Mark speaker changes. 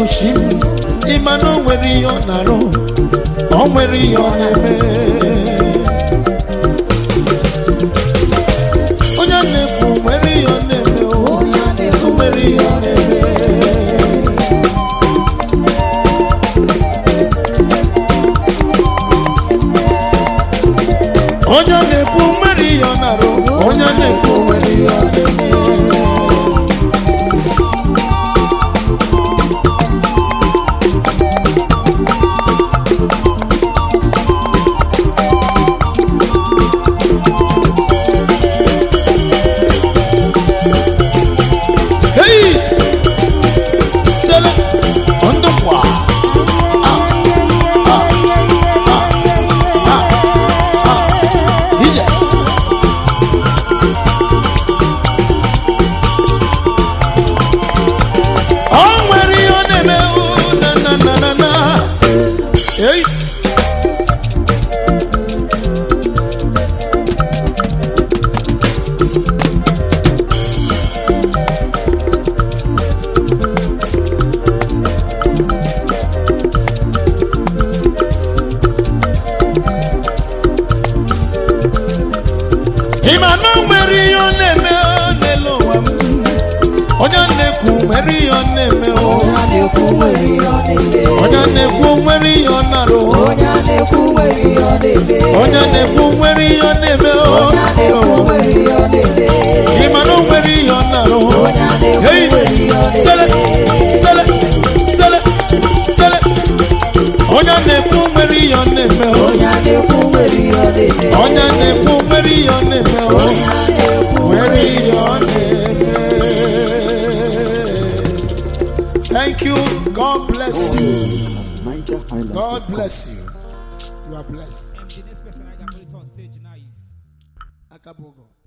Speaker 1: chi m ịma na o nwere ihe ọ na-arụ o nwere ihe ọ na-eme onye na-ekwu nwere ihe ọ na-eme o
Speaker 2: onye a na-ekwu
Speaker 1: o nwere ihe ọ na-eme onye na-ekwu nwere ihe ọ na-arụ onye na-ekwu nwere ihe ọ na-eme Hey! Sele! Ondokwa! Ah! Ah! Ah! Ah! Ah! DJ! O nwere ihe ọ na-eme o, na na na na na. Hey! ị ma na o nwere ihe ọ na-eme o n'elu ụwa m onye na-ekwu nwere ihe ọ na-eme o
Speaker 2: onye a na-ekwu nwere ihe ọ na-eme
Speaker 1: onye na-ekwu nwere ihe ọ na-arụ o
Speaker 2: onye a na-ekwu nwere ihe ọ na-eme
Speaker 1: onye na-ekwu nwere ihe ọ na-eme o
Speaker 2: onye a na-ekwu nwere ihe ọ na-eme
Speaker 1: ị ma na o nwere ihe ọ na-arụ o
Speaker 2: onye a na-ekwu
Speaker 1: Hey!
Speaker 2: nwere ihe ọ
Speaker 1: sele
Speaker 2: na-eme
Speaker 1: sele sele sele onye na-ekwu nwere ihe ọ na-eme o
Speaker 2: onye a na-ekwu nwere ihe ọ na-eme
Speaker 1: onye na-ekwu nwere ihe ọ na-eme o
Speaker 2: onye a na-ekwu
Speaker 1: nwere ihe ọ na-eme thank you god bless you
Speaker 3: Niger Highlands.
Speaker 1: god bless you you are blessed
Speaker 4: And the next person I got put it on stage now is
Speaker 1: akabogo